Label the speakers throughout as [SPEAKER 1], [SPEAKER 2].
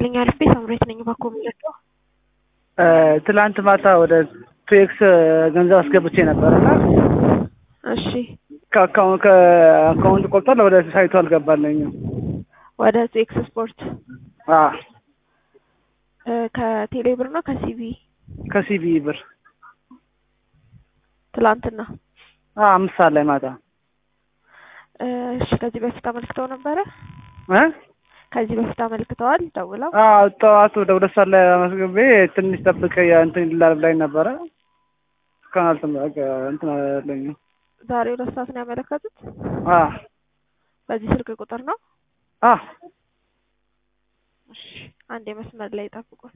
[SPEAKER 1] ይስጥልኝ አልፌ ሳምሬት ነኝ ባኮ የሚለቀው
[SPEAKER 2] ትላንት ማታ ወደ ቱኤክስ ገንዘብ አስገብቼ ነበር እና
[SPEAKER 1] እሺ
[SPEAKER 2] ከአካውንት ቆርጧል። ወደ ሳይቱ አልገባልኝም።
[SPEAKER 1] ወደ ቱኤክስ ስፖርት
[SPEAKER 2] አዎ
[SPEAKER 1] ከቴሌ ብር ነው ከሲቢ
[SPEAKER 2] ከሲቢ ብር
[SPEAKER 1] ትላንትና
[SPEAKER 2] አዎ አምስት ሰዓት ላይ ማታ
[SPEAKER 1] እሺ ከዚህ በፊት አመልክተው ነበረ
[SPEAKER 2] እ
[SPEAKER 1] ከዚህ በፊት አመልክተዋል ደውለው
[SPEAKER 2] አዎ ጠዋት ወደ ሁለት ሰዓት ላይ አመስግቤ ትንሽ ጠብቀ እንትን ይላል ብላኝ ነበረ። እስካሁን አልተመ- እንትን አላለኝም።
[SPEAKER 1] ዛሬ ሁለት ሰዓት ነው ያመለከቱት
[SPEAKER 2] አዎ
[SPEAKER 1] በዚህ ስልክ ቁጥር ነው
[SPEAKER 2] አዎ
[SPEAKER 1] እሺ አንድ የመስመር ላይ ጠብቁን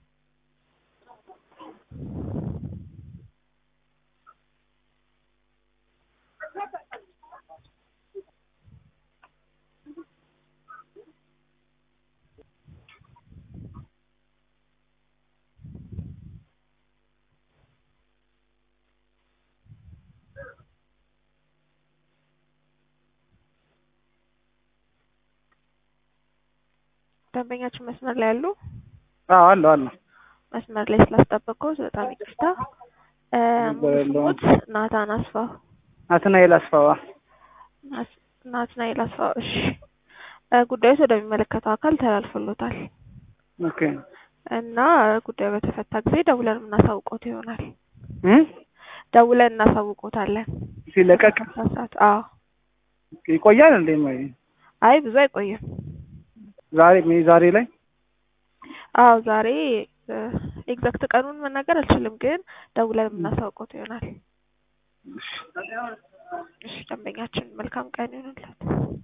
[SPEAKER 1] ደንበኛችን መስመር ላይ ያሉ
[SPEAKER 2] አዎ አለው አለው
[SPEAKER 1] መስመር ላይ ስላስጠበቅኩት በጣም ይቅርታ እ ሙሉ ስሙት ናታን አስፋው
[SPEAKER 2] ናትናኤል አስፋዋ
[SPEAKER 1] ናት- ናትናኤል አስፋው እሺ እ ጉዳዩ ወደሚመለከተው አካል ተላልፎሎታል
[SPEAKER 2] ኦኬ
[SPEAKER 1] እና ጉዳዩ በተፈታ ጊዜ ደውለን የምናሳውቆት ይሆናል
[SPEAKER 2] እ
[SPEAKER 1] ደውለን እናሳውቆታለን
[SPEAKER 2] ሲለቀቅ
[SPEAKER 1] ሰዓት አዎ
[SPEAKER 2] ይቆያል እንዴ? ማይ
[SPEAKER 1] አይ ብዙ አይቆይም
[SPEAKER 2] ዛሬ ሜይ ዛሬ ላይ
[SPEAKER 1] አዎ ዛሬ ኤግዛክት ቀኑን መናገር አልችልም፣ ግን ደውለን የምናሳውቆት ይሆናል። እሺ ደንበኛችን መልካም ቀን ይሁንላት።